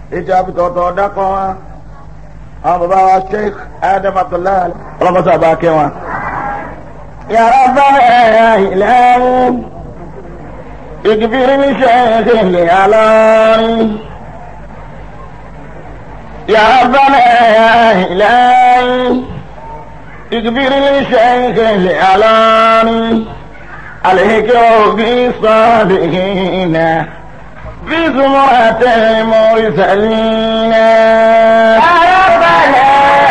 ètò àbítọ̀tọ̀ dákọ̀ wa àwọn bàbá wa sheikh adam abdullahi ọlọ́mọsá bá kẹ́ wọn. yàrá bá ẹ̀yà ìlẹ́rú ìgbìrì sheikh ilẹ̀ alọ́rin. yàrá bá ẹ̀yà ìlẹ́rú ìgbìrì sheikh ilẹ̀ alọ́rin. عليك بالصالحين في زمرة المرسلين يا ربنا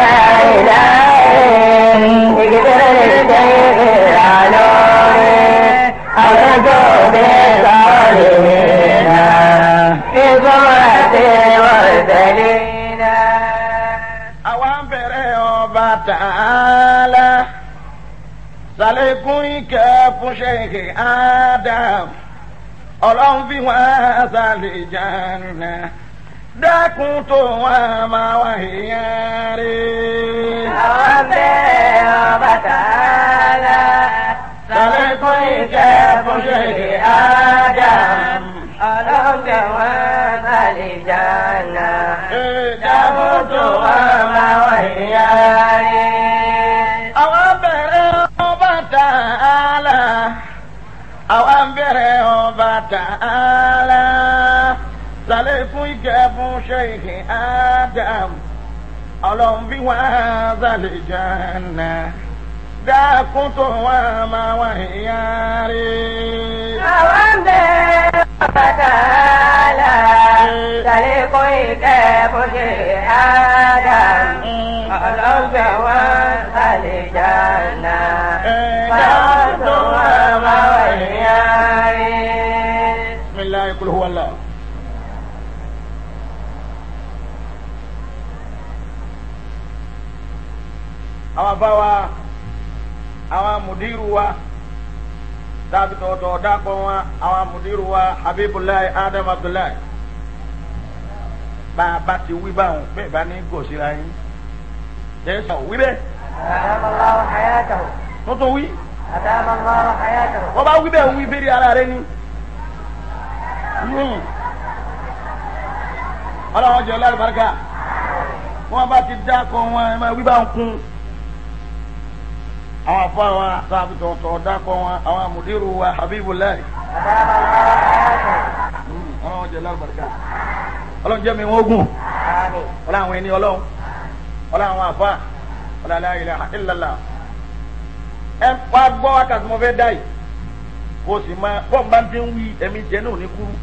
إلهي اغفر للشيخ العلوي أرجو بالصالحين في زمرة المرسلين àwọn bẹ̀rẹ̀ ọba tààlà sàlékún ìkẹ́ fún ṣèkè Adam ọlọ́run fi wọ́n sàlẹ̀ jàǹnà dákun tó wọn máa wá èèyàn rí. àwọn bẹ̀rẹ̀ ọba tààlà sàlékún ìkẹ́ fún ṣèkè Adam ọlọ́gbẹ̀ wọn sàlẹ̀ jàǹnà dákun tó wọn máa wá èèyàn rí. àwọn bẹ̀rẹ̀ ọba tààlà àwọn bẹ̀rẹ̀ ọba tààlà sàlékún ìkẹ́ fún ṣèkè Adam ọlọ́run fi wọ́n sàlẹ̀ jàǹnà dákun tó wọn máa wá èèyàn rí. àwọn bẹ̀rẹ̀ ọba tààlà sàlékún ìkẹ́ fún ṣèkè Adam ọlọ́gbẹ̀ wọn sàlẹ̀ jàǹnà dákun tó wọn máa wá èèyàn rí. بسم الله قل هو الله àwọn afáwa àwọn mùdírù wa tàbí tọ̀tọ̀ dákọ̀ wọn àwọn mùdírù wa habibulayi adam abdullahi bá a bá ti wí báwọn bẹ́ẹ̀ bá ní gòsìra yín jẹ́sọ̀ wí bẹ́ẹ̀ أدام الله حياته tuntun wí أدام الله حياته wọ́n bá wí bẹ́ẹ̀ wí bẹ́ẹ̀ ara rẹ ni. Hmm. ọlọ́run jẹ́ ọlọ́run wọ́n bá ti dákọ̀ wọn ẹ máa wí bá ń kún àwọn afọ àwọn sábì tọ̀tọ̀ dákọ̀ wọn àwọn amùdírù wa habibulayi أدام الله حياته Hmm. ọlọ́run jẹ́ ọlọ́run ọlọ́run jẹ́ mi wọ́n gùn آمين ọlọ́run àwọn ẹni ọlọ́run ọlọ́run àwọn àfa ọlọ́run la ilaha illallah ẹ wá gbọ́ wákàtí mo fẹ́ dá yìí kó o sì máa bọ́ọ̀ bá ń ti ń wí ẹ̀mí jẹ́ náà ní kúrú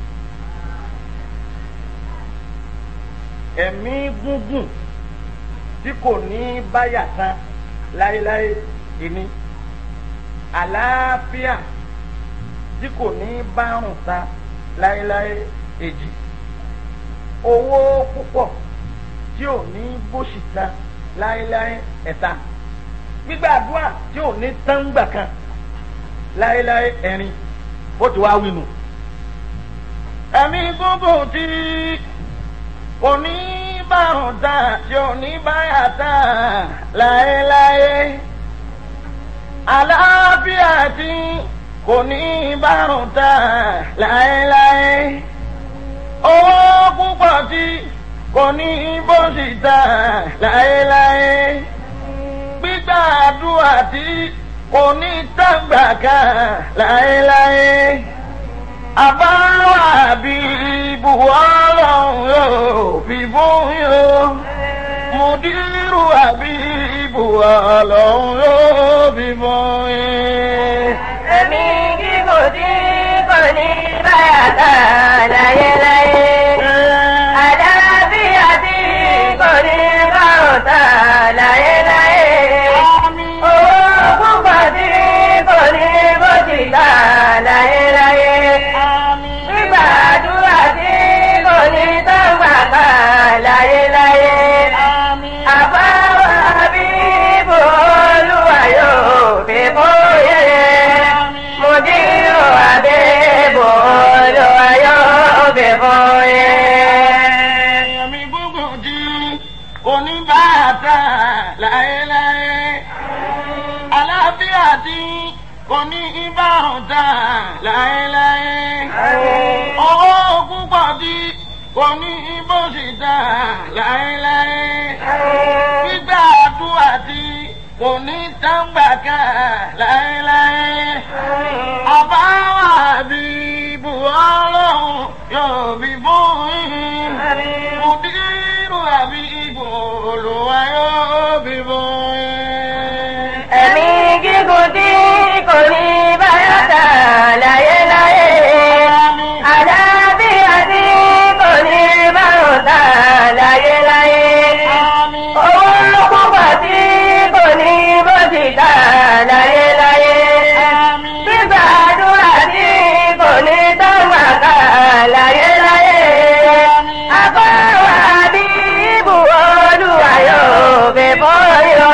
ẹ̀mí gúngùn tí kò ní báyà tán láéláé ìní àlàáfíà tí kò ní bárùn tán láéláé èjì owó púpọ̀ tí ò ní bóṣì tán láéláé ẹ̀ta gbígbàdúrà tí ò ní tángbà kan láéláé ẹ̀rin ó ti wá wínú. ẹ̀mí gúngùn tí kò ní bárùn tán tí ò ní báyà tán láéláé àlàáfíà tí kò ní bárùn tán láéláé owó púpọ̀ tí kò ní bó sì tán láéláé gbígbàdúrà tí kò ní tàgbà kan láéláé àbáwá bí ibùwọ́ ọlọ́run yóò fi fún yóò mùdírù àbí ibùwọ́ ọlọ́run yóò fi fún yín. ẹ̀mí gígùn tí kò ní báyà tán láyéláyé. àlàáfíà tí kò ní bárùn tán láyéláyé. owó púpọ̀ tí kò ní bójì tán láyéláyé. gbígbàdúrà tí kò ní tọ́gbà kan láyéláyé. àbáwá bíbò olúwa yóò fi bóyá. Mùdírù àbẹ̀bò olúwa yóò fi bóyá. ẹ̀mí gúngùn tí kò ní bàtà láéláé àlàáfíà tí kò ní ìbáhùn tà láéláé owó púpọ̀ tí kò ní bó ṣe dá láéláé. gbígbà àdúrà tí kò ní tàǹgbà ká láéláé. àbáwá bí ibù ọlọ́run yóò bí fún yín. mùdírù àbí ibù olùwà yóò bí fún yín. ẹ̀mí gígùn tí kò ní báyọ̀ tà láyéláyé. àlàáfíà tí kò ní báyọ̀ tà láyéláyé. owó púpọ̀ tí kò ní bó ti tà láyéláyé. gbígbàdúrà tí kò ní tọ́wọ́ kà láyéláyé. àbọ̀wá bí ibù olúwa yóò fi bóyọ.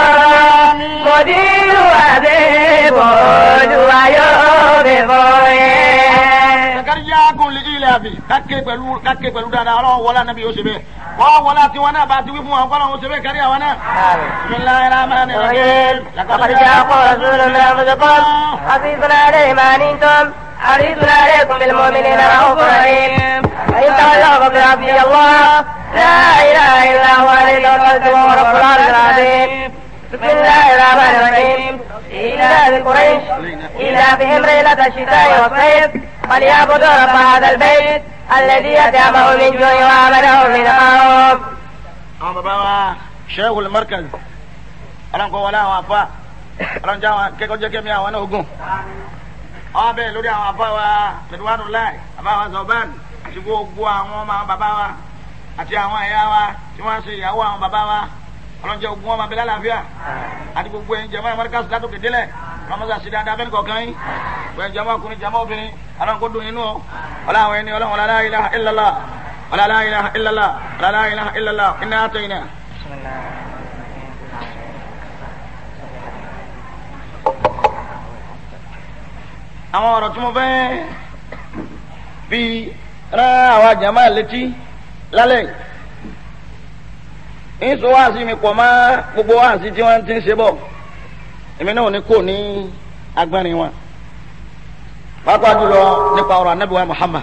mòdìrú àbẹ̀bọ̀ olúwa yóò fi bóyẹ. Zakariya kun lè ilẹ̀ àbí káké pẹ̀lú káké pẹ̀lú dáadáa ọlọ́run wọlé anabi yóò ṣe bẹ́ẹ̀. Wọ́n wọlé àti wọn náà bá ti wí fún wọn kọ́lọ́run ṣe bẹ́ẹ̀ kárí àwọn náà. Bismillahir Rahmanir Rahim. لقد جاءكم رسول من انفسكم حفيظ عليه ما عنتم حريص عليكم بالمؤمنين رؤوف رحيم فان تولوا فقل حسبي الله لا اله الا هو عليه توكلت وهو رب العرش العظيم بسم الله الرحمن الرحيم إلى قريش إلى بهم ليلة الشتاء والصيف فليعبدوا رب هذا البيت الذي أطعمه من جوع وآمنه من خوف Àwọn bàbá wa Sheikhul Markaz. Ọlọ́run kọ́ wọlé àwọn afá. Ọlọ́run jẹ́ àwọn kẹ́kọ̀ọ́ jẹ́ kẹ́mi àwọn náà ogun. Àwọn bẹ́ẹ̀ lórí àwọn afá wa Ridwanullah, bàbá wa Zọ̀bán àti gbogbo àwọn ọmọ àwọn bàbá wa àti àwọn ẹ̀yà wa tí wọ́n ṣe ìyàwó àwọn bàbá wa. Ọlọ́run jẹ́ ogun ọmọ abẹ́lẹ́ àlàáfíà àti gbogbo ẹ̀yin jẹ̀mọ́ Markaz látòkè délẹ̀. Ọlọ́run mọ́sá sí dáadáa bẹ́ẹ̀ kọ̀ọ̀kan yín. Gbogbo ẹ̀yin jẹ̀mọ́ ọkùnrin jẹ̀mọ́ obìnrin. Ọlọ́run kó dùn inú o. Ọlọ́run àwọn ẹni ọlọ́run la ilaha illallah. ولا لا إله إلا الله ولا لا إله إلا الله إنا أتينا àwọn ọ̀rọ̀ tí mo fẹ́ fi rán àwa jàmá létí lálẹ́ yìí ń sọ wáàsí mi pọ̀ mọ́ gbogbo wáàsí tí wọ́n ti ń ṣe bọ̀ èmi náà ní kò ní agbárin wọn pàápàá jùlọ nípa ọ̀rọ̀ anábìwá Muhammad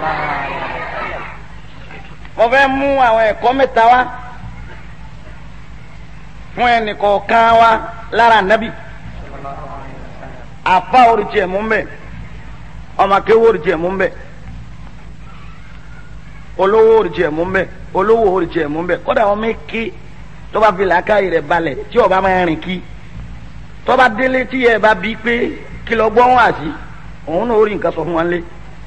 mo fẹ́ mú àwọn ẹ̀kọ́ mẹ́ta wá fún ẹnìkọ̀ọ̀kan wa lára ànábì àfa oríṣi ẹ̀ mú mbẹ́ ọmọ akéwò oríṣi ẹ̀ mú mbẹ́ olówó oríṣi ẹ̀ mú mbẹ́ olówó oríṣi ẹ̀ mú mbẹ́ kódà wọn mẹ́kẹ́ tó bá fi làákàyè rẹ̀ balẹ̀ tí ọba máa rìn kí tó bá délé tí ẹ bá bí pé kí lọ gbọ́ wọn àti òun náà ó rí nǹkan sọ fún wọn lé.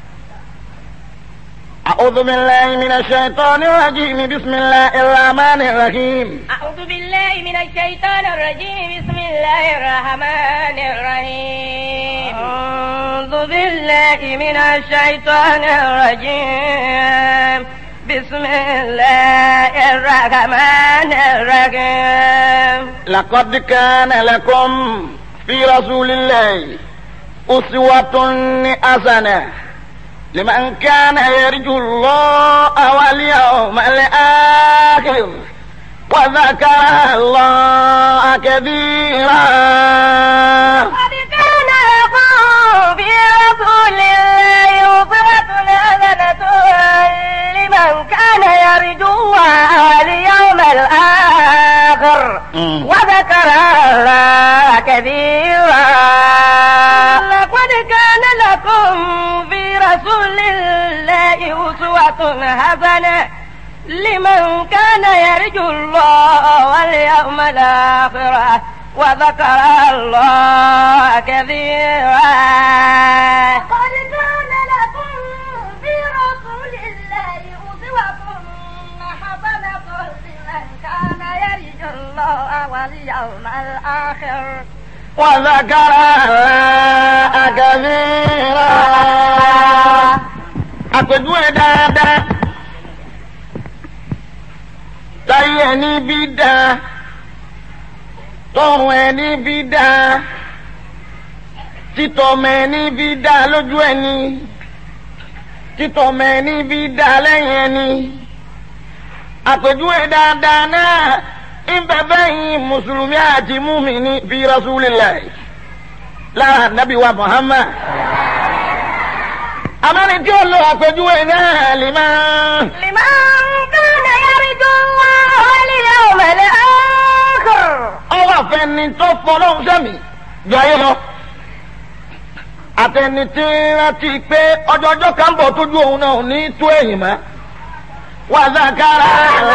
أعوذ بالله من الشيطان الرجيم بسم الله الرحمن الرحيم أعوذ بالله من الشيطان الرجيم بسم الله الرحمن الرحيم أعوذ بالله من الشيطان الرجيم بسم الله الرحمن الرحيم لقد كان لكم في رسول الله أسوة حسنة لمن كان يرجو الله واليوم الآخر وذكر الله كثيرا قد كان لكم في رسول الله أسوة حسنة لمن كان يرجو الله واليوم الآخر مم. وذكر الله كثيرا لقد كان لكم في رسول الله أسوة حسنة لمن كان يرجو الله واليوم الآخر وذكر الله كثيرا قد كان لكم في رسول الله أسوة حسنة لمن كان يرجو الله واليوم الآخر وذكر الله كثيرا àpèjúwe dáadáa táyé ẹni bí dáa tọrùn ẹni bí dáa títọmọ ẹni bí dáa lójú ẹni títọmọ ẹni bí dáa lẹ́yìn ẹni àpèjúwe dáadáa náà ìbẹ̀ bẹ́yìn mùsùlùmí àti múmìnì bí rasulillah lára nàbí wa muhammad amẹ́ni tí ó lo àpèjúwe náà lè máa. لمن pọ̀ lọ́hùn sẹ́mi jọ ayé lọ. àtẹni tí ń rántí pé ọjọ́ ọjọ́ kan bọ̀ tójú òun náà ò ní tó èyìn mọ́. wàzàkàrà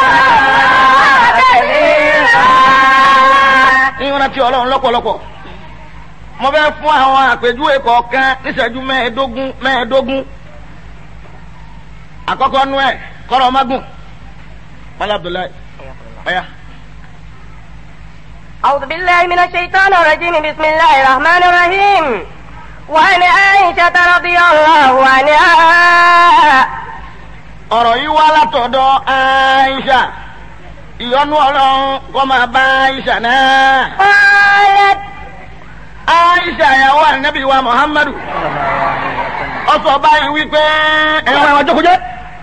ìrántí ọlọ́run lọ́pọ̀lọpọ̀ mo fẹ́ fún àwọn àpèjúwe kọ̀ọ̀kan níṣẹ́jú mẹ́ẹ̀ẹ́dógún mẹ́ẹ̀ẹ́dógún àkọ́kọ́ nú ẹ̀ kọ́rọ̀ mágùn mọ́lá abdullahi ọ̀yà. أعوذ بالله من الشيطان الرجيم بسم الله الرحمن الرحيم وعن عائشة رضي الله عنها ọ̀rọ̀ yìí wá látọ̀dọ̀ aisha ìyọnu ọlọ́run kọ́ máa bá aisha náà. قالت aisha ìyàwó ànábì wa muhammadu ó sọ báyìí wípé ẹ̀rọ àwọn jókòjẹ́.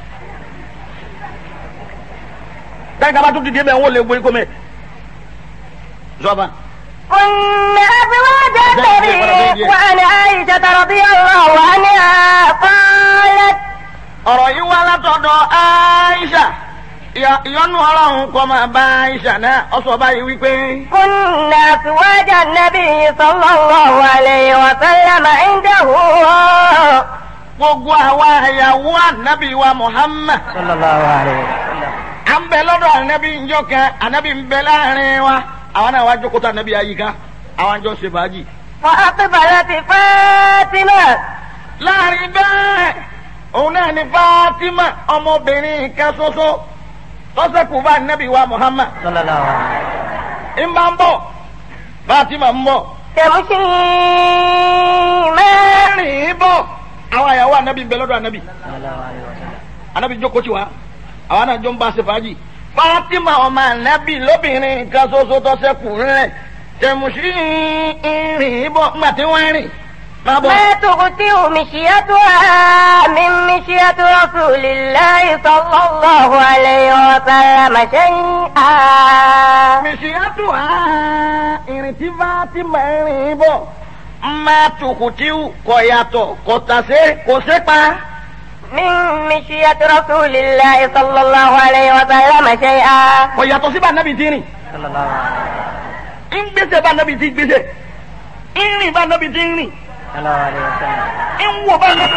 dáìka bá tún dìde bẹ́ẹ̀ wọ́n lè gbé kó mẹ́. zọba. كن أزواج النبي وعن عائشة رضي الله عنها قالت ọ̀rọ̀ yìí wá látọ̀dọ̀ aisha ìyọ- ìyọnu ọlọ́run kọ́ máa bá aisha náà ó sọ báyìí wípé. كن أزواج النبي صلى الله عليه وسلم عنده gbogbo àwa ìyàwó ànábì wa muhammad. صلى الله عليه وسلم à ń bẹ lọ́dọ̀ ànábì njọ́ kan ànábì ń bẹ láàrin wa àwọn náà wá jókòó tó ànábì àyíká àwọn àjọ ṣe fàájì. فأقبلت فاطمة láàrin bẹ́ẹ̀ òun náà ni fatima ọmọbìnrin kan ṣoṣo tọ́sẹ̀kù bá ànábì wa muhammad. صلى الله عليه وسلم ń bá ń bọ̀ fatima ń bọ̀. تمشي ما mẹ́rin bọ̀ àwọn àyàwó ànábì ń bẹ lọ́dọ̀ ànábì. صلى الله عليه وسلم anabi jókòó tí wa àwọn náà jọ ń bá ṣe fàájì. fatima ọmọ anabi lóbìnrin kan ṣoṣo tó ṣẹ́kù rẹ̀ tẹ̀mùsí ìrìn bọ̀ ńgbà tí wọ́n rìn. má bọ̀. ما تغطي مشيتها من مشية رسول الله صلى الله عليه وسلم شيئا mìsíyàtò á ìrìn tí fatima rìn bọ̀ má tùkùtì kọ̀ yàtọ̀ kọ̀ tàṣe kò ṣe pa. من مشية رسول الله صلى الله عليه وسلم شيئا kọ̀ yàtọ̀ sí bá anabi ti rìn. صلى الله عليه ń gbèsè bá anabi ti gbèsè. ń rìn bá anabi ti rìn. صلى الله عليه وسلم ń wò bá anabi.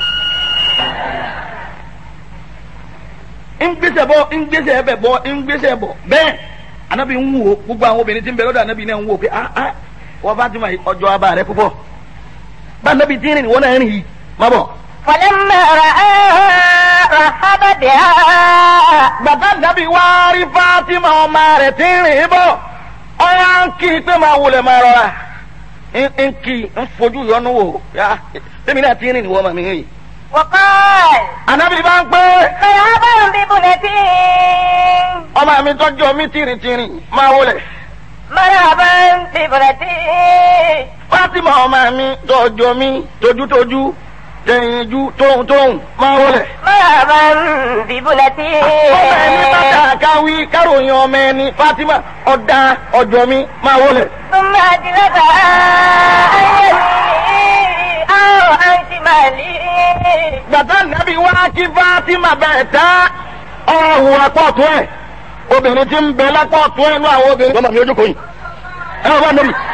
ń gbèsè bọ̀ ń gbèsè ẹbẹ̀ bọ̀ ń gbèsè bọ̀ bẹ́ẹ̀ anabi ń wò gbogbo àwọn obìnrin tí ń bẹ lọ́dọ̀ anabi náà ń wò pé ah ah wọ́n bá ti mọ ọjọ́ abá rẹ púpọ̀ bá anabi ti rìn wọ́n náà rìn yìí má bọ̀. فلما رآها رحب بها bàbá anabi wá rí fatima ọmọ rẹ̀ tí ń rìn bọ̀ ọ̀yà ń kí i pé máa wulẹ̀ máa rọra ń ń kí i ń fojú yọnu wò yá tèmi náà ti rìn ìwọ màmí rìn. وقال anabi bá ń pẹ́ مرحبا بابنتي ọmọ mi tọ́jú mi tìrìtìrì máa wulẹ̀. مرحبا بابنتي Fátímà ọmọ mi tọ́jú mi tójútójú tẹ̀yìnjú tóhùntóhùn máa wọlé. مرحبا بابنتي ọmọ ẹni bàtà káwí káròyìn ọmọ ẹni Fátímà ọ̀dà ọjọ́ mi máa wọlé. ثم أجلسها عن يميني أو عن شمالي Gbàtà nàbí wá kí Fátímà bẹ̀ẹ̀ tá ọ̀hún apọ̀tún ẹ̀. Obìnrin tí ń bẹ lápọ̀tún ẹ̀ nú àwọn obìnrin. Lọ́mọ mi ojú kò yìn. Ẹ wọ́n bá nàbí.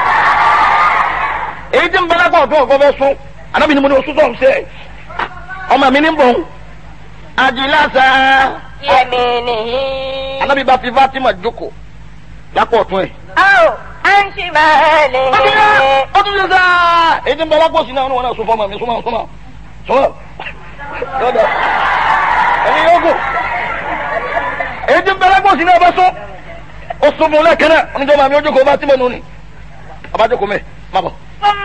Èyí tí ń bẹ lápọ̀tún ọ̀gbọ́n fẹ́ sún. Ànábì ni mo ní oṣù tó ń ṣe. Ọmọ mi ní ń bọ̀. Àjìlásà. يمينه Ànábì bá fi Fátímà jókòó lápọ̀tún ẹ̀. أو عن شماله ọdún yẹn sáà èyí tí ń bẹ lápòsí náà wọn náà sún fọmọ mi súnmọ́ súnmọ́ súnmọ́ lọ́dọ̀ ẹni yóò gùn èyí tí ń bẹ lápòsí náà bá sún ó sún fún lẹ́kẹ́ náà oníjọba mi ó jókòó bá tí mo nù ni ọba jókòó mẹ́ má bọ̀. ثم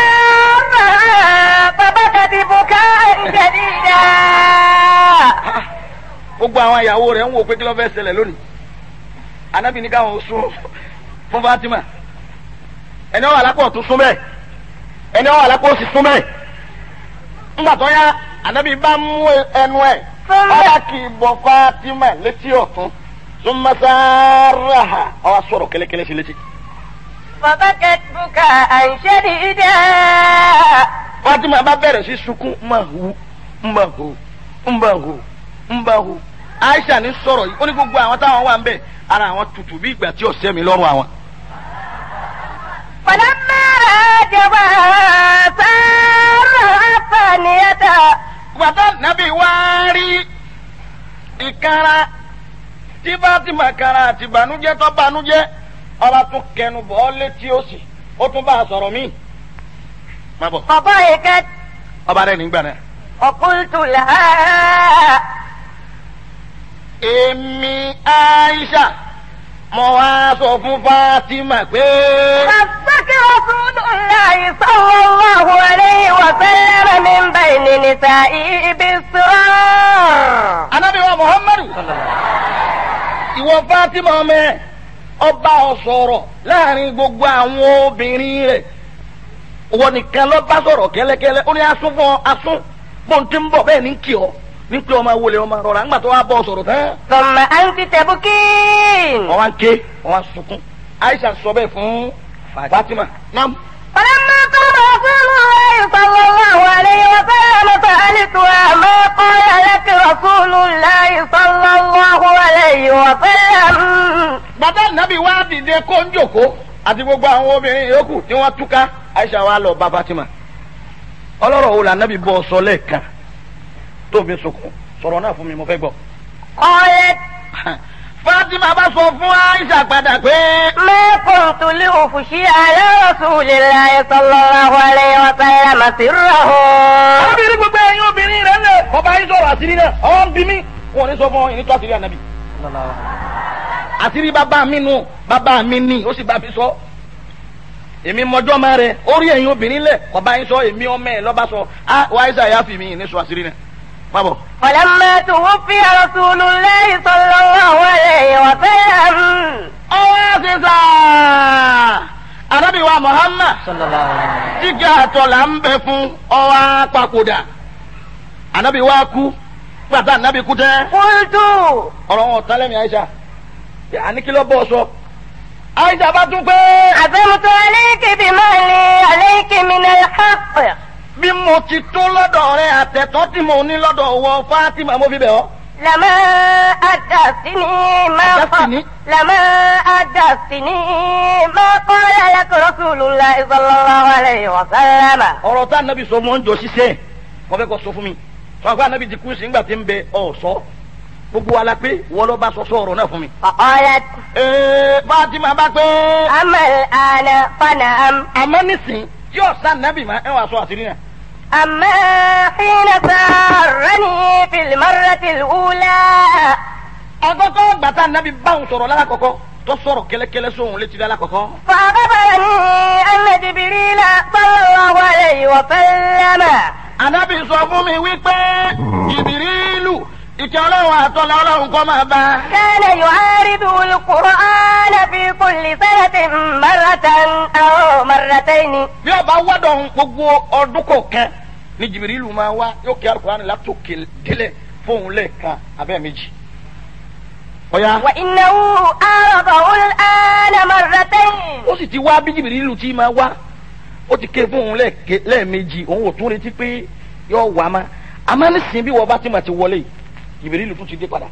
سارها فبكت بكاء شديدا gbogbo àwọn ìyàwó rẹ̀ ń wò pé kí ló fẹ́ ṣẹlẹ̀ lónìí anábì ní káwọn sún fún Fatima ẹni wà lápò tún sún bẹ́ẹ̀ ẹni wà lápò sì sún bẹ́ẹ̀ ńgbà tó yá anábì bá mú ẹnu ẹ̀ ọba kì í bọ Fatima létí ọ̀tún súnmọ́sáárà ọwọ́ sọ̀rọ̀ kẹ́lẹ́kẹ́lẹ́ sí létí. فبكت بكاء شديدا Fatima bá bẹ̀rẹ̀ sí sunkún mbahu mbahu mbahu mbahu Aisha ní sọ̀rọ̀ yìí ó ní gbogbo àwọn táwọn wà ń bẹ̀ ara àwọn tutù bí ìgbà tí ọ̀sẹ̀ mi lọ́rùn àwọn. عجبها سارها الثانية gbàtà nàbí wá rí ìkara tí Fátímà kara àti bànújẹ́ tó bànújẹ́ ọba tún kẹnu bọ ọ létí òsì ó tún bá a sọ̀rọ̀ míì má bọ فضحكت ọba rẹ nígbà náà. وقلت لها èmi Aisha mo wá sọ fún Fátímà pé خصك رسول الله صلى الله عليه وسلم من بين نسائه بالسرار Ànábì wa Muhammadu ìwọ Fátímà ọmọ ẹ ọba ọ sọ̀rọ̀ láàrin gbogbo àwọn obìnrin rẹ̀ wọ́n nìkan lọ bá sọ̀rọ̀ kẹ́lẹ́kẹ́lẹ́ ó ní asún fún ọ asún bóun ti ń bọ̀ bẹ́ẹ̀ ní kí ọ ní pé ọmọ wọlé ọmọ rọra ńgbà tó wá bọ̀ sọ̀rọ̀ tán ثم أنت تبكين wọ́n wá ń ké wọ́n wá sunkún Aisha sọ bẹ́ẹ̀ fún Fatima nam فلما قام رسول الله صلى الله عليه وسلم سألتها ما قال لك رسول الله صلى الله عليه وسلم bàbá nàbí wá dìde kó ń jòkó àti gbogbo àwọn obìnrin yòókù tí wọ́n túká Aisha wá lọ bá Fatima ọlọ́rọ̀ wo la nàbí bọ́ sọ lẹ́ẹ̀kan tó fi sunkún sọ̀rọ̀ náà fún mi mo fẹ́ gbọ́. قالت Fatima bá sọ fún Aisha padà pé ما كنت لأفشي على رسول الله صلى الله عليه وسلم سره obìnrin gbogbo ẹ̀yin obìnrin rẹ̀ lẹ̀ ọba yìí sọ̀rọ̀ àṣírí náà ọ̀ ń bí mi wọn ò ní sọ fún ọ ìní tó àṣírí ànábì. àṣírí bàbá mi nù bàbá mi nì ó sì bá mi sọ èmi mọjọ́ máa rẹ̀ ó rí ẹ̀yin obìnrin lẹ̀ ọba yìí sọ èmi ọmọ ẹ̀ lọ́ba sọ á wá Aisha yà fi mi ìní sọ àṣírí náà má bọ̀. فلما توفي رسول الله صلى الله عليه وسلم ọwọ́ àṣìṣà ànábì wa Muhammad jíjẹ àtọ̀là ń bẹ fún ọwọ́ àpapòdà ànábì wa kú gbàtà ànábì kú tẹ́. قلت ọ̀rọ̀ wọn tán lẹ́mìí Aisha àní kí ló bọ́ sọ. Aisha bá tún pé عزمت عليك بما لي عليك من الحق bí mo ti tó lọ́dọ̀ rẹ àtẹ̀tọ́ tí mo ní lọ́dọ̀ wọ Fatima mo fi bẹ̀ ọ́. لما أدرستني ما أدرستني؟ لما أدرستني ما قال لك رسول الله صلى الله عليه وسلم ọ̀rọ̀ tá ànábì sọ mọ́ ń jọ ṣiṣẹ́ mo fẹ́ kọ́ sọ fún mi sọ pé ànábì ti kú sí nígbà tí ń bẹ ọ̀ sọ gbogbo wa la pé wọ́n lọ bá sọ sọ ọ̀rọ̀ náà fún mi. فقالت ee Fatima bá pé أما الآن فنعم àmọ́ nísìn tí ọ̀sán ànábì máa ẹ̀ wá sọ àṣírí náà. أما حين سارني في المرة الأولى àkọ́kọ́ gbàtà ànábì báwọn sọ̀rọ̀ lálákọ̀ọ́kọ́ tó sọ̀rọ̀ kẹ́lẹ́kẹ́lẹ́ sóhun létí lálákọ̀ọ́kọ́. فأخبرني أن جبريل صلى الله عليه وسلم Ànábì sọ fún mi wípé Jìbìrìlù ìkẹ́ ọlọ́run àtọ́lá ọlọ́run kọ́ máa bá. كان يعارض القرآن في كل سنة مرة أو مرتين Bí ọba wọ́dọ̀ ohun gbogbo ọdún kọ̀ọ̀kan ni Jìbìrìlù máa wá yóò kí Alukóran látòkè délẹ̀ fóun lẹ́ẹ̀kan abẹ́ méjì. Ọ̀ya وإنه عارضه الآن مرتين ó sì ti wá bí Jìbìrìlù tí máa wá ó ti ké fóun lẹ́ẹ̀ke- lẹ́ẹ̀mejì òun ò tún retí pé yóò wá má. Àmọ́ nísìnyí bí wọ́n bá ti mà ti wọlé Jìbìrìlù tún ti dé padà.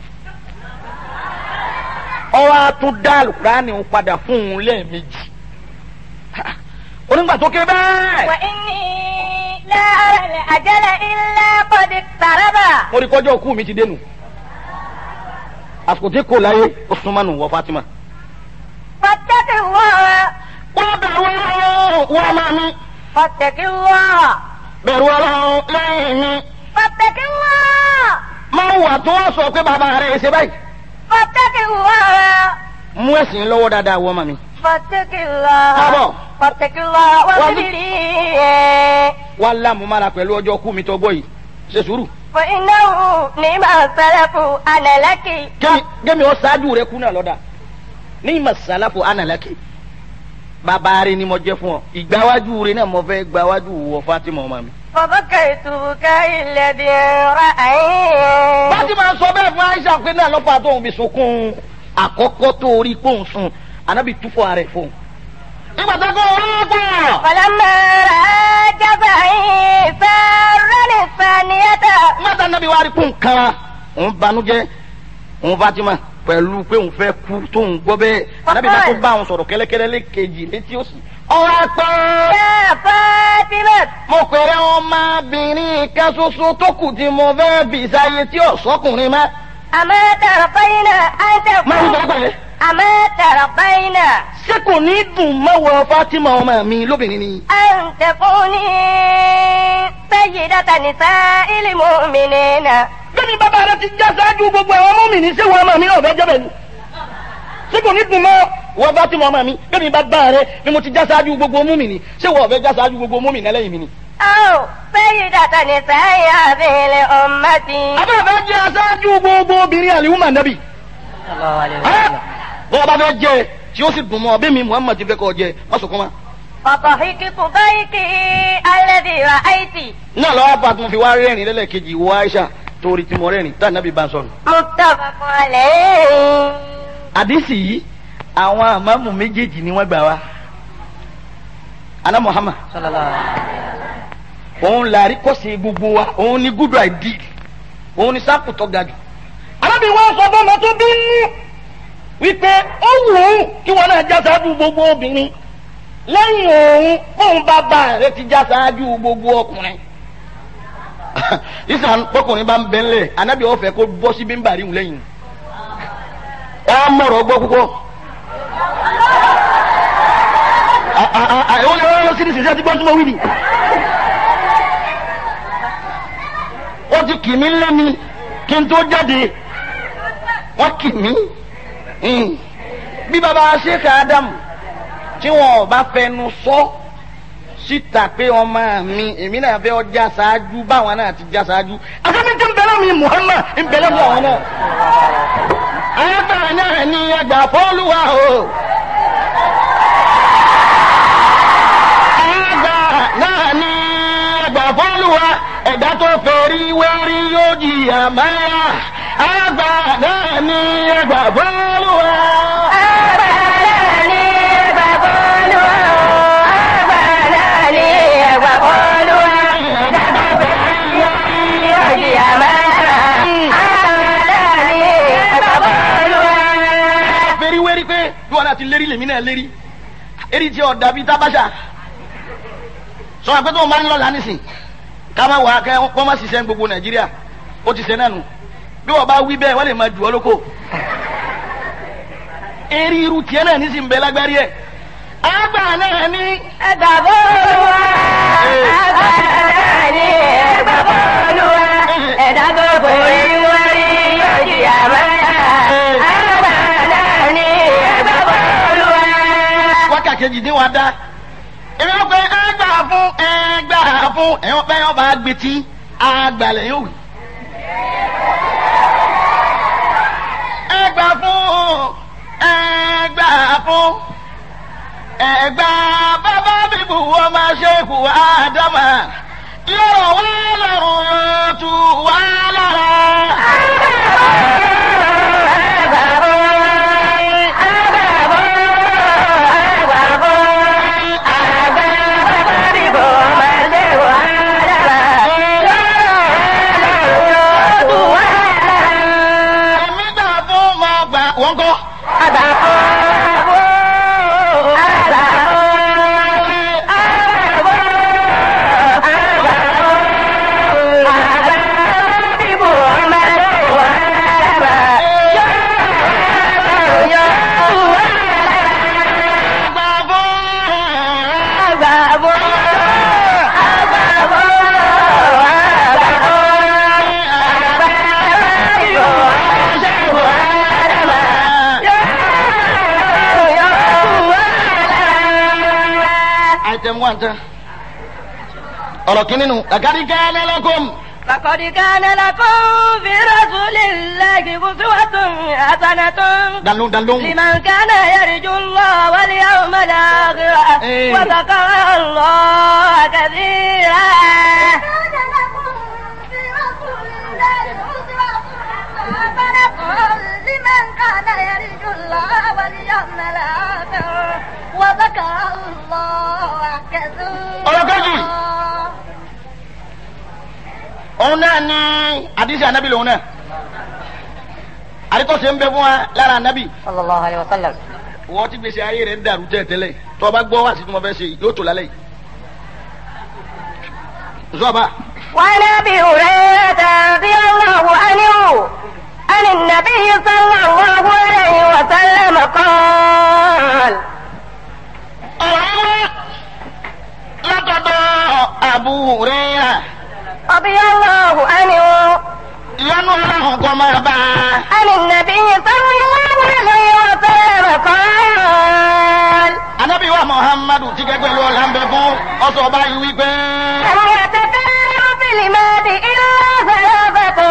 ọwọ́ á tún dá Alukóran òun padà fóun lẹ́ẹ̀mejì. onígbà tó ké bẹ́ẹ̀. وإني لا أرى الأجل إلا قد اقترب mo rí kọjọ́ òkú mi ti dénú àsìkò tí kò láyé ó súnmọ́ nù wọ Fatima. فاتق الله wọ́n bẹ̀rù ọlọ́run wọ́n máa mi فاتق الله bẹ̀rù ọlọ́run lẹ́yìn mi. فاتق الله máa wà tó wọ́n sọ pé bàbá rẹ̀ ṣe báyìí. فاتق الله mú ẹ̀sìn lọ́wọ́ dáadáa wọ́n máa mi. فاتق الله Bravo. فاتق الله واصبري wá lámùmára pẹ̀lú ọjọ́ òkú mi tó gbọ́ yìí ṣe sùúrù. فإنه نعم السلف أنا لك kémi kémi ọ ṣáájú rẹ kú náà lọ́dà ní ìmọ̀ sàlàfo ànàlákè bàbá rẹ ni mo jẹ́ fún ọ ìgbàwájú rẹ náà mo fẹ́ gbàwájú wọ Fatima ọmọ mi. فبكيت بكاء الذي رأيت Fatima sọ bẹ́ẹ̀ fún Aisha pé náà lọ́pàá tóun fi sunkún àkọ́kọ́ tó rí kóun sùn ànábì túfọ̀ rẹ̀ fóun. nígbà tó kọ́ ọ̀rọ̀ pọ̀. فلما رأى جزعي سارني الثانية nígbà tó ànábì wá rí kóun kan òun banújẹ́ òun Fatima pẹ̀lú pé òun fẹ́ kú tóun gbọ́ bẹ́ẹ̀ anabi bá tó bá àwọn sọ̀rọ̀ kẹ́lẹ́kẹ́lẹ́ lẹ́kejì létí òsì. ọ̀rọ̀ pé يا فاطمة mo pèrè ọmọbìnrin kan ṣoṣo tó kù tí mo fẹ́ bì sáyé tí ò sọ́kùnrin mọ́. أما ترضين أن máa ń تكون gbọ́ pẹ̀lẹ́. أما ترضين ṣé kò ní dùn mọ́wọ́ Fatima ọmọ mi lóbìnrin ni. أن تكوني سيدة نساء المؤمنين bẹ́ẹ̀ni bàbá rẹ ti já sáájú gbogbo àwọn ọmọ mi ní ṣé wọn ọmọ mi náà fẹ́ jẹ́ bẹ́ẹ̀ ni. ṣé kò ní dùn mọ́ wọ́n Fatima ọmọ mi bẹ́ẹ̀ni bàbá rẹ ni mo ti já sáájú gbogbo ọmọ mi ni ṣé wọ́n fẹ́ já sáájú gbogbo ọmọ mi ní ẹlẹ́yìn mi ni. أو سيدة نساء هذه الأمة àbẹ́ fẹ́ jẹ́ aṣáájú gbogbo obìnrin àlìhùmà nàbì. bọ́ọ̀ bá fẹ́ jẹ tí ó sì dùn mọ́ ọbẹ̀ mi Muhammad ti fẹ́ kọ́ jẹ má sọkún ma. فضحكت ضيقي الذي رأيت náà lọ́wọ́ bá tún fi wá rẹ́rìn lẹ́lẹ́kejì wọ Aisha torí tí mo rẹ́rìn tá nàbì bá ń sọnù. متفق عليه àdìsí yìí àwọn àmàmù méjèèjì ni wọ́n gbà wá. ana Muhammad òun làrí kọ́sì gbogbo wa òun ni good idea òun ni sáàpù tó ga jù. alábì wọn sọ fún ọmọ tó bí nú wípé ó wù ú kí wọn náà já sáájú gbogbo obìnrin lẹ́yìn òun fóun bàbá rẹ̀ ti já sáájú gbogbo ọkùnrin. ìsàn ọkùnrin bá ń bẹ ńlẹ̀ anábì ọ̀fẹ́ kó bọ́ sí bímbà ríhùn lẹ́yìn. ẹ á mọ̀rọ̀ gbọ́ púpọ̀. àwọn ọ̀rọ̀ sí ní sísẹ́ tí gbọ́n tún mọ̀ wí ni. ó ti kì mí lẹ́mi kí n tó jáde wọ́n kì mí. bí baba Sheikh Adam tí wọn ò bá fẹnu sọ síta pé ọmọ mi èmi náà fẹ́ ọjà ṣáájú báwọn náà ti já ṣáájú. àtàbí tí ń bẹ̀rẹ̀ mi Muhammad ń bẹ̀rẹ̀ fún àwọn náà. ayáfẹ́ náà ní ẹgbàá fọ́lùwà o. àgbà náà ní ẹgbà fọ́lùwà ẹ̀dá tó fẹ́rí wẹ́rí yóò jìyà máa àgbà náà ní ẹgbà fọ́lùwà. fẹ́rí wẹ́rí pé bí wọn náà ti lérí lèmi náà lérí eri tí ọ̀dà bíi tábàṣà sọ wọn pé tó ń bá ń lọ lánìí sìn ká má wà á kẹ́ wọ́n má ṣiṣẹ́ ní gbogbo nàìjíríà ó ti ṣe náà nù bí wọ́n bá wí bẹ́ẹ̀ wọ́n lè máa jù ọ́ lóko eri irú tiẹ̀ náà ní sì ń bẹ lágbárí ẹ̀ àgbà náà ní. Ẹ̀dá tó kò rí wọ́n rí yóò jìyà máa. Àgbà náà ní ẹgbẹ́ bọ́ọ̀lù wa. wákà kejì ní wàá dá èmi wọ́n pe ẹgbà fún ẹgbà fún ẹ̀wọ̀n pé ọba agbetí àgbàlẹ̀ yóò wí. ẹgbà fún ẹgbà fún ẹgbà bàbá bíbù wọ́n máa ṣe kù ádámà yóò wá lọ́rùn yóò tù wá lára. èmi gbà fún mọ gbà wọ́n kọ́. gbà fún. item one tán. ọ̀rọ̀ kìíní nu làkàrí kẹ́lẹ́ lọ́kùn. لقد كان لكم في رسول الله أسوة حسنة dalóhùn dalóhùn. لمن كان يرجو الله واليوم الآخر إيه. وذكر الله كثيرا كان لكم في رسول الله أسوة حسنة لمن كان يرجو الله واليوم الآخر وذكر الله كثيرا ọ̀rọ̀ kejì. òun náà ní àdìsí ànábì lòun náà. àdìsí tó ṣe ń bẹ fún wa lára ànábì صلى الله عليه وسلم wọ́n ti gbèsè ayé rẹ̀ ń dàrú tẹ́lẹ̀ tó o bá gbọ́ wá sí tí mo fẹ́ ṣe yóò tó lálẹ́ yìí. zọba وعن ابي هريره رضي الله عنه عن النبي صلى الله عليه وسلم قال ọ̀rọ̀ látọ̀dọ̀ Abu Hurairah رضي الله عنه ìyanu ọlọ́run kọ́ máa bá a. عن النبي صلى الله عليه وسلم قال anabi wa muhammadu ti gẹ́gẹ́ ló la ń bẹ fún ọsọ báyìí wípé. لم يتكلم في المهد الا ثلاثه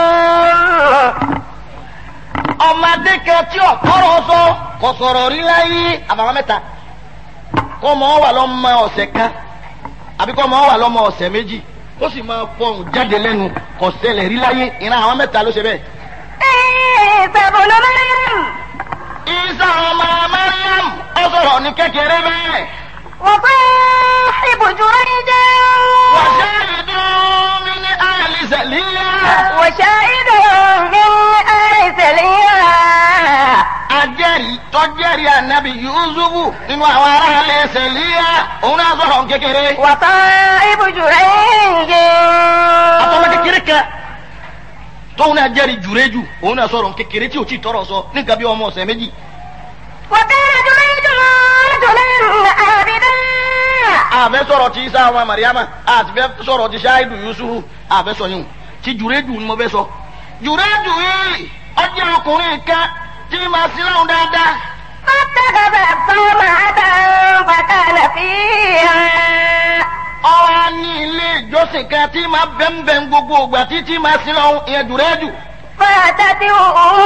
ọmọdé kan tí ọ̀kọ́rọ̀ sọ kò sọ̀rọ̀ rí láyé àbàwọn mẹ́ta kọ́ mọ́ wà lọ́mọ ọ̀sẹ̀ kan àbí kọ́ mọ́ wà lọ́mọ ọ̀sẹ̀ méjì ó sì máa fọhùn jáde lẹ́nu kò ṣẹlẹ̀ rí láyé ìran àwọn mẹ́ta ló ṣe bẹ́ẹ̀. عيسى بن مريم isa ọmọ mariam ó sọ̀rọ̀ ní kékeré bẹ́ẹ̀. وصاحب جريج وشاهد من أهل سليم وشاهد من آل سليم ajẹ́rìí tọ́jẹ́rìí ànábì yusufu nínú àwọn aráàlú sẹ̀líyà òun náà sọ̀rọ̀ kékeré. وصاحب جريج àtọ́mọ kékeré kan tóun náà jẹ́rìí jùrẹ́jù òun náà sọ̀rọ̀ kékeré tí ò tí tọrọ sọ ní nǹkan bí ọmọ ọ̀sẹ̀ méjì. وكان جريج رجلا عابدا àfẹ́ sọ̀rọ̀ ti isa ọmọ mariama àti fẹ́ sọ̀rọ̀ ti ṣáìdù yusufu àfẹ́ sọ yìí ti jùrẹ́jù ni mo fẹ́ sọ. jùrẹ́jù yìí ọjọ́ ọkùnrin kan tí màá sí láwọn dáadáa. فاتخذ صومعة فكان فيها ọwọ́ ní ilé ìjọsìn kan tí máa bẹ́ńbẹ́ń gbogbo ògbà títí máa sí lọ́hùn ìyẹn jùrẹ́jù. فأتته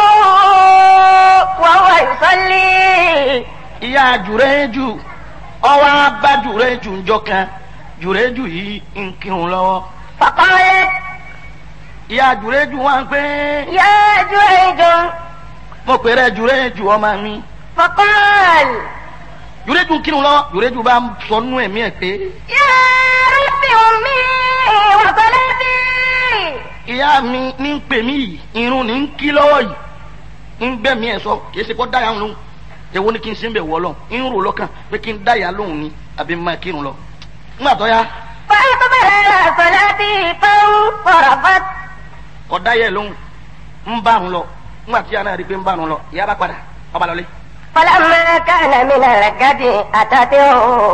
وهو يصلي ìyá jùrẹ́jù ọwọ́ abá jùrẹ́jù ńjọ kan jùrẹ́jù yìí ń kírun lọ́wọ́. فقالت ìyá jùrẹ́jù wá ń pé يا جريج mo pèrè jùrẹ́jù ọmọ mi. فقال jùrẹ́jù ń kírun lọ́wọ́ jùrẹ́jù bá ń sọ nú ẹ̀mí ẹ̀ pé يا رب أمي وصلاتي ìyá mi ní ń pè mí yìí irun ní ń kí lọ́wọ́ yìí ń gbẹ̀mí ẹ̀ sọ kì í ṣe kó dáyà lóhùn èwo ni kí n ṣe ń bẹ̀ wọ́ lọ ń rò lọ́kàn pé kí n dáyà lóhùn ni àbí máa kírun lọ. ńgbà tó yá فأقبل على صلاتي فانصرفت kọ dáyà lóhùn ń bá àrùn lọ ńgbà tí yàrá rí i pé ń bá àrùn lọ ìyá bá padà ọba lọlé. فلما كان من الغد أتته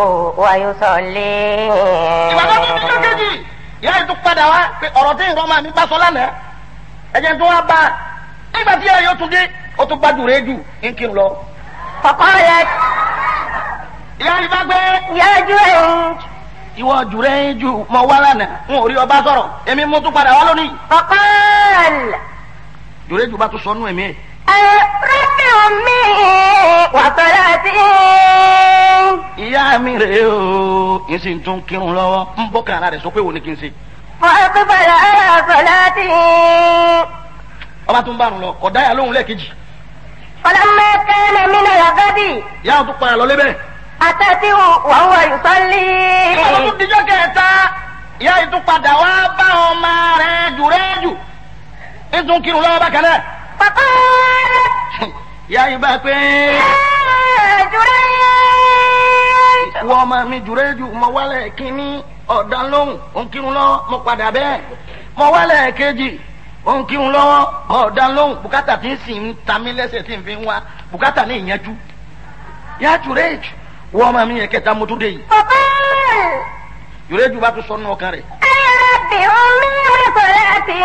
ويصلي ìgbà tó tún dídọ́ kejì ìyá yìí tún padà wá pé ọ̀rọ̀ tí ìrọ̀ máa mi bá sọ lánàá ẹ̀jẹ̀ tó wá bá a nígbà tí ìyá yóò tún dé ó tún bá jù rẹ́ jù ń kírun lọ. فقالت ìyá yìí bá gbé يا جريج ìwọ jùrẹ́ jù mọ wá lánàá n ò rí ọba sọ̀rọ̀ èmi mo tún padà wá lónìí. فقال jùrẹ́ jù bá tún sọnù ẹ̀mí ẹ̀. رب أمي وصلاتي ìyá mi rèé o n sì tún kírun lọ́wọ́ ń bọ́ kàrà rẹ̀ sọ pé wo ni kí n ṣe. فأقبل على صلاتي ọba tún bá rùn lọ kọ̀ dáyà lóhùn lẹ́ẹ̀kejì. فلما كان من الغد ìyá wọn tún padà lọ lébẹ̀. أتته وهو يصلي ìgbà tó tún dijọ́ kẹta ìyá yìí tún padà wá bá ọmọ rẹ̀ jùrẹ́ jù ń tún kírun lọ́wọ́ bákan náà. فقالت ìyá yìí bá pé يا جريج wọ́n ọmọ mi jùrẹ́ jù mọ wálẹ̀ kínní ọ̀dà lóhùn ó ń kírun lọ́wọ́ mo padà bẹ́ẹ̀ mọ wálẹ̀ kejì ó ń kírun lọ́wọ́ ọ̀dà lóhùn bùkátà tí ń sì ń ta mí lẹ́sẹ̀ tí ń fi ń wá bùkátà ní ìyẹnjú yá jùrẹ́ jù wọ́n ọmọ mi yẹn kẹta mo tún dé yìí فقال jùrẹ́ jù bá tún sọ nínú ọkàn rẹ̀ يا رب أمي وصلاتي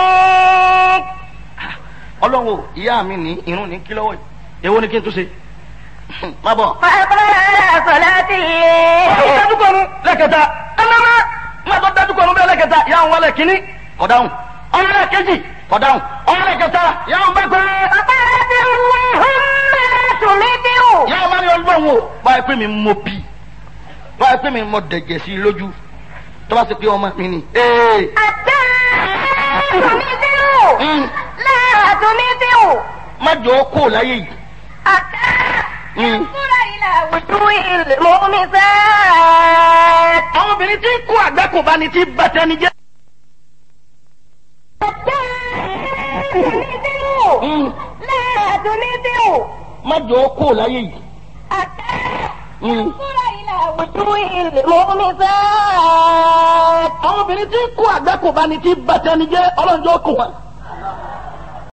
ọlọ́wọ́ ìyá mi ní irun ní kí lọ́wọ́ yìí èwo ni kí n tún ṣe má bọ̀. فأقبل على صلاتي dájúkọ̀ọ́nù lẹ́kẹta ẹnlẹ́mẹ́ má tó dájúkọ̀ọ́nù bẹ́ẹ̀ lẹ́kẹta yà ń wọlé kínní kọ̀dáhùn ọ̀rẹ́ kejì kọ̀dáhùn ọ̀rẹ́ kẹta yà ń bẹ́ pẹ́. فقالت اللهم لا تمته yà ń bá ní ọlọ́run o báyìí pé mi mọ bí báyìí pé mi mọ dẹ̀jẹ̀ sí i lójú tó bá ṣe pé ọmọ mi ni. ee حتى تمته mm, لا تمته má jọ ọ́ kó láyé yìí. حتى Mm. ينظر إلى وجوه المؤمسات àwọn obìnrin tí kú àgbẹ̀kùn bá ní tí bàtẹ́ ni jẹ́. حتى تمته Mm, لا تنزع má jọ ó kó láyé yìí. حتى Mm. ينظر إلى وجوه المؤمسات àwọn obìnrin tí kó àgbákò bá ní tí bàtẹ́ni jẹ́ ọlọ́njọ́ kò wọ́n.